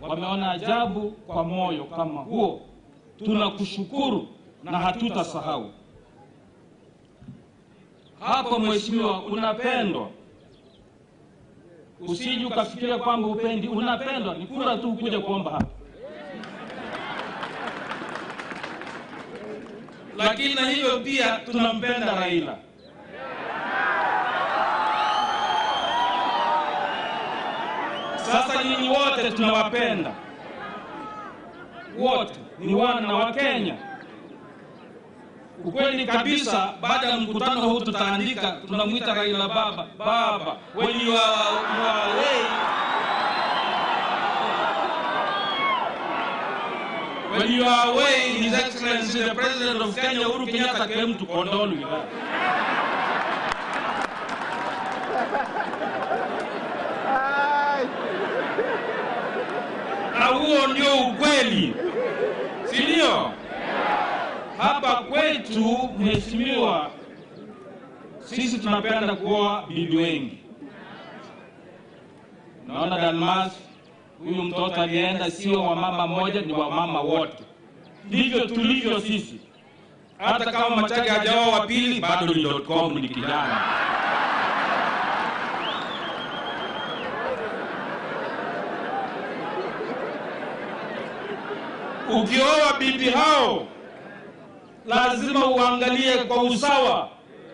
wameona ajabu kwa moyo kama huo. Tunakushukuru na hatutasahau. Hapo mheshimiwa, unapendwa, usije ukafikiria kwamba upendi. Unapendwa, ni kura tu kuja kuomba hapa. Lakini na hivyo pia tunampenda Raila. Sasa nyinyi wote tunawapenda, wote ni wana wa Kenya. Ukweli kabisa, baada ya mkutano huu tutaandika, tunamwita Raila baba baba, when you are, you are away, when you are away, His Excellency the President of Kenya Uhuru Kenyatta came to condole with us. na huo ndio ukweli, si ndio? Hapa kwetu, mheshimiwa, sisi tunapenda kuoa bibi wengi. Naona Dalmas, huyu mtoto alienda, sio wa mama moja, ni wa mama wote. Ndivyo tulivyo sisi. Hata kama Machage hajaoa wa pili, bado ni .com, ni kijana. Ukioa bibi hao lazima uangalie kwa usawa.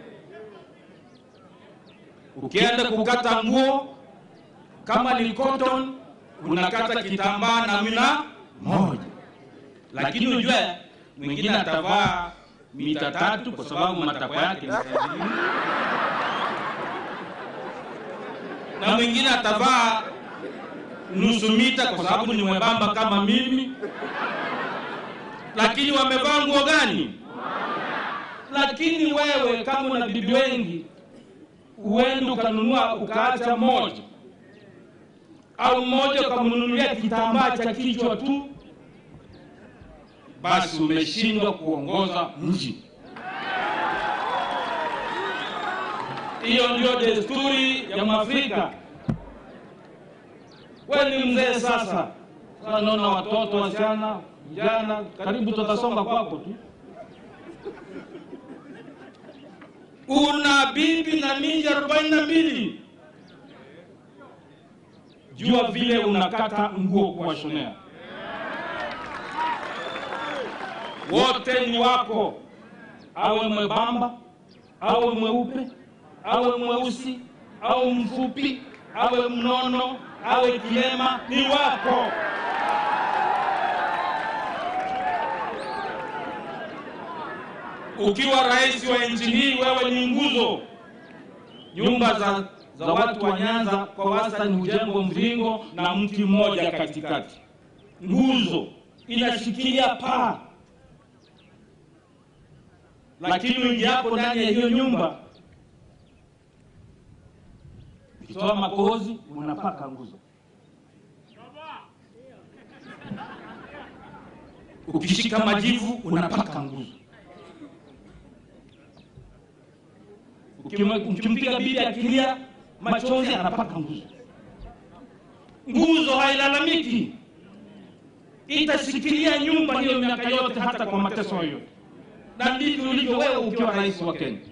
Ukienda kukata nguo, kama ni cotton, unakata kitambaa namna moja, lakini ujue mwingine atavaa mita tatu kwa sababu matakwa yake ni saizi, na mwingine atavaa nusu mita kwa sababu ni mwembamba kama mimi lakini wamevaa nguo gani? Lakini wewe kama una bibi wengi, uende ukanunua ukaacha moja, au mmoja ukamnunulia kitambaa cha kichwa tu, basi umeshindwa kuongoza mji. Hiyo ndio desturi ya Mwafrika. Wewe ni mzee sasa, sasa naona watoto wasichana vijana karibu tutasonga kwako tu. Una bibi na miji arobaini na mbili. Jua vile unakata nguo kuwashonea, wote ni wako, awe mwembamba, awe mweupe, awe mweusi, awe mfupi, awe mnono, awe kilema, ni wako. Ukiwa rais wa nchi hii, wewe ni nguzo. Nyumba za, za watu wa Nyanza kwa wastani hujengwa mviringo na mti mmoja katikati. Nguzo inashikilia paa, lakini uingiapo ndani ya hiyo nyumba, ukitoa makohozi unapaka nguzo, ukishika majivu unapaka nguzo Ukimpiga bibi akilia machozi anapaka nguzo. Nguzo hailalamiki, itashikilia nyumba hiyo miaka yote, hata kwa mateso yoyote. Na ndivyo ulivyo wewe ukiwa rais wa Kenya.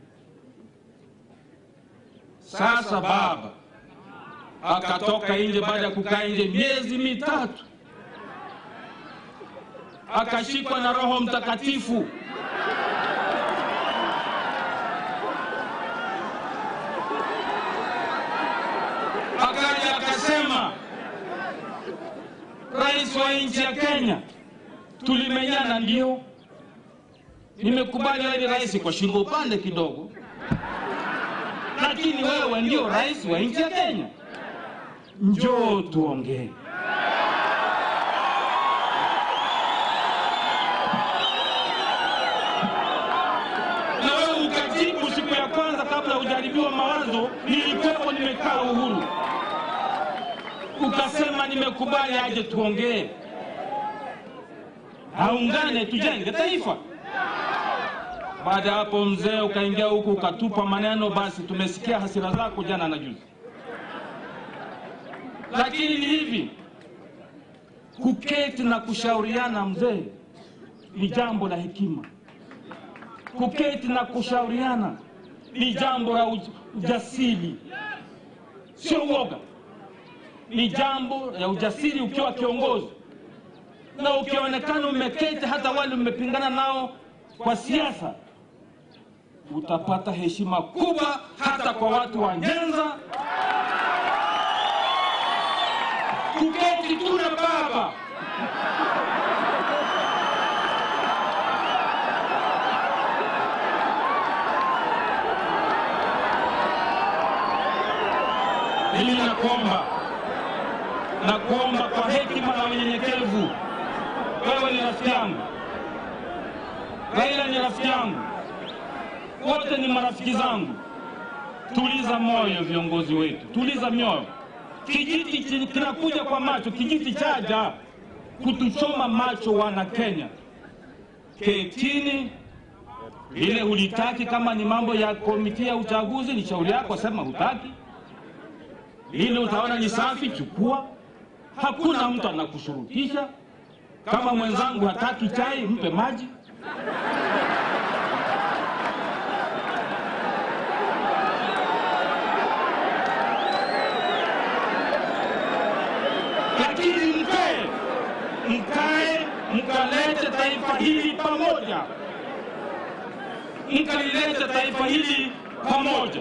Sasa baba akatoka nje baada ya kukaa nje miezi mitatu, akashikwa na Roho Mtakatifu akaja akasema, rais wa nchi ya Kenya, tulimenyana, ndio nimekubali wewe ni rais kwa shingo upande kidogo, lakini wewe ndio rais wa nchi ya Kenya, njoo tuongee. Na wewe ukajibu siku ya kwanza kabla hujaribiwa mawazo, nilikuwepo nimekaa Uhuru ukasema nimekubali aje tuongee, aungane tujenge taifa. Baada ya hapo, mzee ukaingia huku ukatupa maneno, basi tumesikia hasira zako jana na juzi. Lakini ni hivi, kuketi na kushauriana mzee ni jambo la hekima kuketi na kushauriana ni jambo la uj- ujasiri sio uoga ni jambo la ujasiri ukiwa kiongozi na ukionekana umeketi hata wale mmepingana nao kwa siasa utapata heshima kubwa hata kwa watu wa nyenza kuketi tu na baba mimi nakuomba nakuomba kwa hekima na unyenyekevu wewe ni rafiki yangu raila ni rafiki yangu wote ni marafiki zangu tuliza moyo viongozi wetu tuliza mioyo kijiti chi- kinakuja kwa macho kijiti chaja kutuchoma macho wana kenya ketini ile hulitaki kama ni mambo ya komiti ya uchaguzi ni shauri yako sema hutaki lile utaona ni safi chukua hakuna mtu anakushurutisha kama mwenzangu hataki chai mpe maji lakini mkae mkae mkalete taifa hili pamoja mkalilete taifa hili pamoja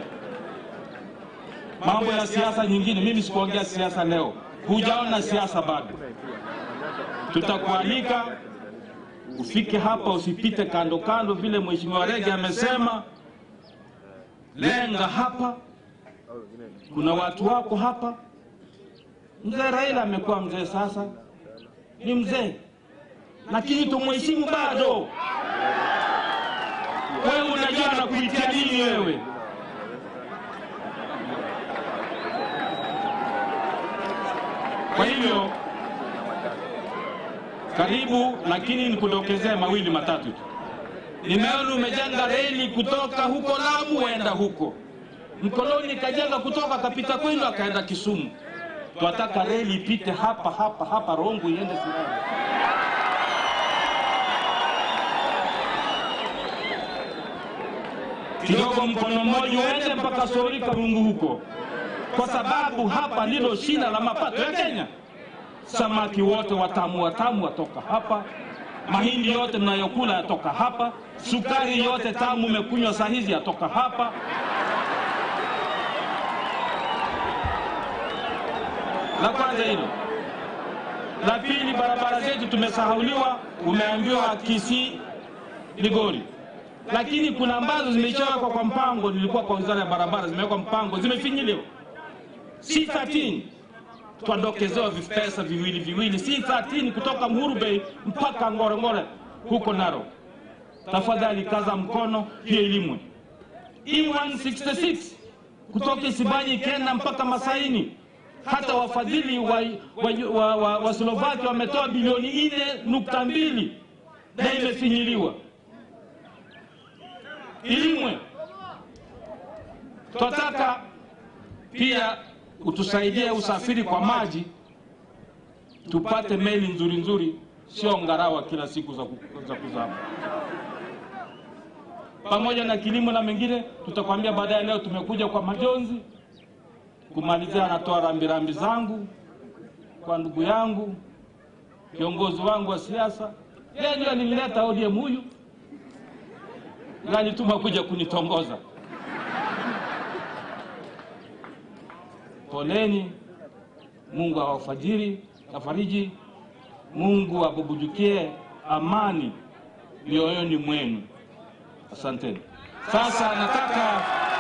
mambo ya siasa nyingine mimi sikuongea siasa leo hujaona siasa bado tutakualika ufike hapa usipite kando kando vile mheshimiwa rege amesema lenga hapa kuna watu wako hapa mzee raila amekuwa mzee sasa ni mzee lakini tumheshimu bado wewe unajua na kuitia nini wewe kwa hivyo karibu lakini nikudokezee mawili matatu tu nimeona umejenga reli kutoka huko lamu waenda huko mkoloni kajenga kutoka akapita kwenu akaenda kisumu twataka reli ipite hapa hapa hapa rongo iende sirari kidogo mkono mmoja uende mpaka sori karungu huko kwa sababu hapa ndilo shina la mapato ya kenya samaki wote watamu watamu watoka hapa mahindi yote mnayokula yatoka hapa sukari yote tamu umekunywa saa hizi yatoka hapa la kwanza hilo la pili barabara zetu tumesahauliwa umeambiwa kisii ligori lakini kuna ambazo zimeshawekwa kwa mpango nilikuwa kwa wizara ya barabara zimewekwa mpango zimefinyiliwa si 13 twadokezewa vipesa viwili viwili si 13 kutoka Uhuru Bay mpaka Ngorongoro huko Narok. Tafadhali kaza mkono hiyo ilimwe. E166 kutoka Isibanyi ikienda mpaka Masaini. Hata wafadhili wa, wa, wa, wa, wa Slovakia wametoa bilioni nne nukta mbili na imefinyiliwa. Ilimwe twataka pia utusaidie usafiri kwa maji, tupate meli nzuri nzuri, sio ngarawa kila siku za, ku, za kuzama. Pamoja na kilimo na mengine, tutakwambia baadaye. Leo tumekuja kwa majonzi kumalizia, anatoa rambirambi zangu kwa ndugu yangu kiongozi wangu wa siasa. Yeye ndio alinileta ODM huyu, alituma kuja kunitongoza. poleni mungu awafajiri afariji mungu abubujukie amani mioyoni mwenu asanteni sasa nataka